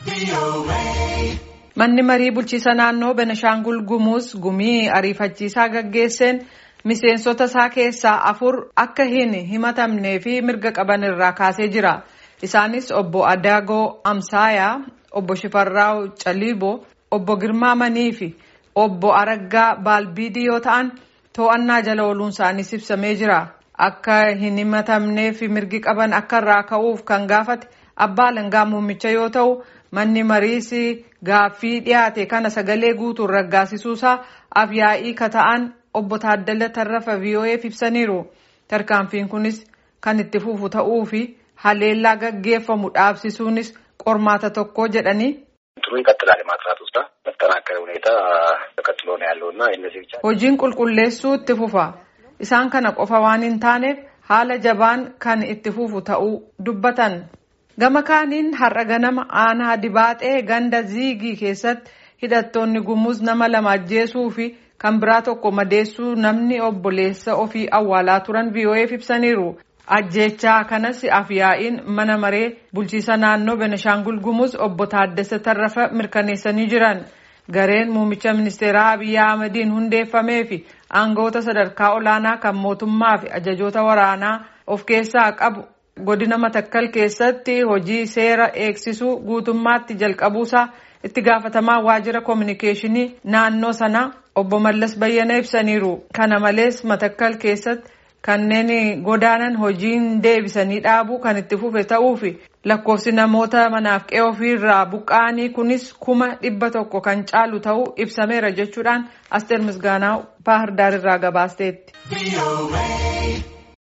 Manni marii bulchiisa naannoo Benashaangul Gumuz gumii ariifachiisaa gaggeesseen miseensota isaa keessaa afur akka hin himatamnee fi mirga qaban irraa kaasee jira. Isaanis obbo Adaagoo Amsaayaa, obbo Shifarraaw Caliiboo, obbo Girmaa Manii fi obbo Araggaa Baalbiidii yoo ta'an to'annaa jala ooluun isaaniis ibsamee jira. Akka hin himatamneef mirgi qaban akka irraa ka'uuf kan gaafate abbaa alangaa muummicha yoo ta'u manni mariis gaaffii dhiyaate kana sagalee guutuun raggaasisuusaa afyaa'ii ka ta'an obbo Taaddala Tarrafa VOA'f ibsaniiru. Tarkaanfiin kunis kan itti fufu ta'uu fi haleellaa gaggeeffamu dhaabsisuunis qormaata tokko jedhanii. ጥሩ ይቀጥላል የማጥራት ውስጥ በተጠናከረ ሁኔታ ተቀጥሎ ነው ያለው እና እነዚህ ብቻ Hojiin qulqulleessuu itti fufa. Isaan kana qofa waan hin taaneef haala jabaan kan itti fufu ta'uu dubbatan. Gama kaaniin har'a ganama aanaa dibaaxee ganda ziigii keessatti hidhattoonni gumuz nama lama ajjeesuu fi kan biraa tokko madeessuu namni obboleessa ofii awwaalaa turan VOA'f ibsaniiru. Ajjeechaa kanas afyaa'iin mana maree bulchiisa naannoo Benashaangul Gumuz obbo Taaddasa Tarrafa mirkaneessanii jiran. Gareen muummicha ministeeraa Abiyyi Ahmediin hundeeffamee fi aangawoota sadarkaa olaanaa kan mootummaa fi ajajoota waraanaa of keessaa qabu godina Matakkal keessatti hojii seera eegsisuu guutummaatti jalqabuusaa itti gaafatamaa waajjira koominikeeshinii naannoo sanaa obbo Mallas Bayyana ibsaniiru. Kana malees Matakkal keessatti kanneen godaanan hojiin deebisanii dhaabuu kan itti fufe ta'uu fi lakkoofsi namoota manaaf qe'ee ofiirraa buqqa'anii kunis kuma dhibba tokko kan caalu ta'uu ibsameera jechuudhaan Asteer Misgaanaa Baahir Daar irraa gabaasteetti.